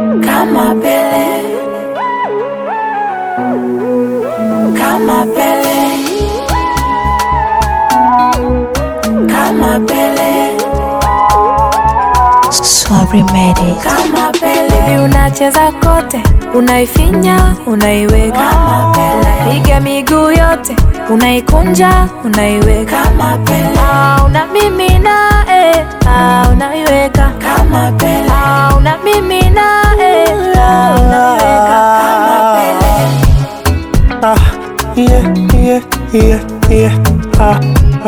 kama Pele, kama Pele, kama Pele, Sorry made it. kama Pele, Baby unacheza kote, unaifinya, unaiweka, kama Pele, piga miguu yote, unaikunja, unaiweka, kama Pele, ah, unamimina, eh, ah, unaiweka, kama Pele, ah, unamimina, eh, ah, unaiweka. kama Pele. Ah, yeah, yeah, yeah, yeah. Ah,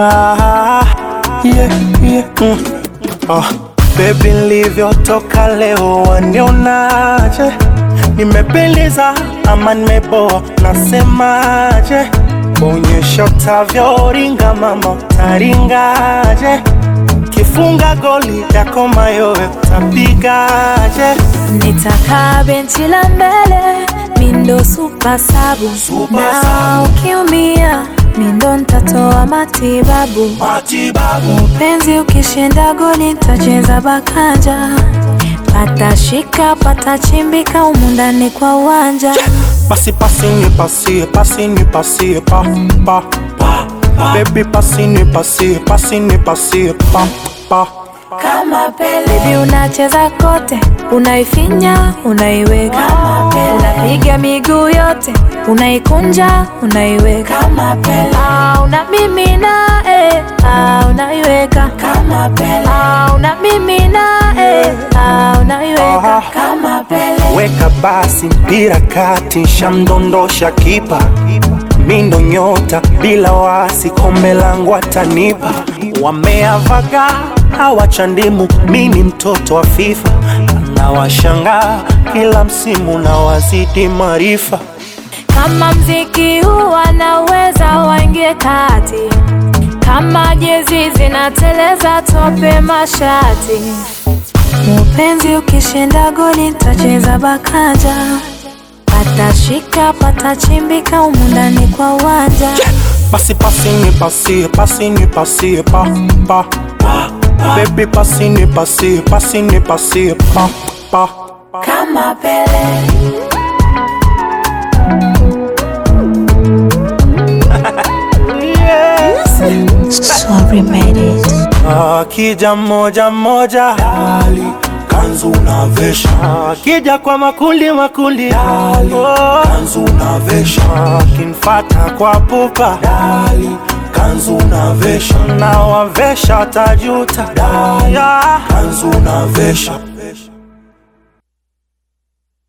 ah, yeah, yeah. Mm. Ah, baby nilivyotoka leo wanionaje? Nimependeza ama nimeboa? Nasemaje? Onyesha utavyoringa mama, utaringaje? Kifunga goli yako mayowe utapigaje? Nitakaa benchi la mbele, mindo super sabu, Super na sabu. ukiumia mindo ntatoa matibabu. Matibabu Penzi ukishinda goli nitacheza bakanja, pata shika pata chimbika humu ndani kwa uwanja. Basi pasi ni pasie, pasi ni pasie, pa, pa, pa, pa. Baby pasi ni pasie, pasi ni pasie, pa, pa. Kama Pele, Baby unacheza kote, unaifinya, unaiweka, Kama Pele. unapiga miguu yote, unaikunja, unaiweka, kama Pele, ah, unamimina, eh, ah, unaiweka, kama Pele, ah, unamimina, eh, ah, unaiweka. Aha. kama Pele, Weka basi mpira kati, shamdondosha kipa, mindo nyota bila wasi, kombe langu atanipa. Wameavaga hawachandimu, mi ni mtoto wa FIFA, nawashangaa kila msimu na wazidi maarifa. Kama mziki huu wanaweza waingie kati, kama jezi zinateleza tope mashati. Mupenzi ukishinda goli nitacheza bakanja, pata shika pata chimbika humu ndani kwa uwanja. Basi pasi ni pasie, pasi ni pasie, pa, pa, pa. Baby pasi ni pasie, pasi ni pasie, pa, pa. kama Pele, Sorry made it. Akija moja moja, dali kanzu unavesha. Akija kwa makundi makundi, dali kanzu unavesha. Akinfata kwa pupa, dali kanzu unavesha. Na wavesha tajuta, dali kanzu unavesha.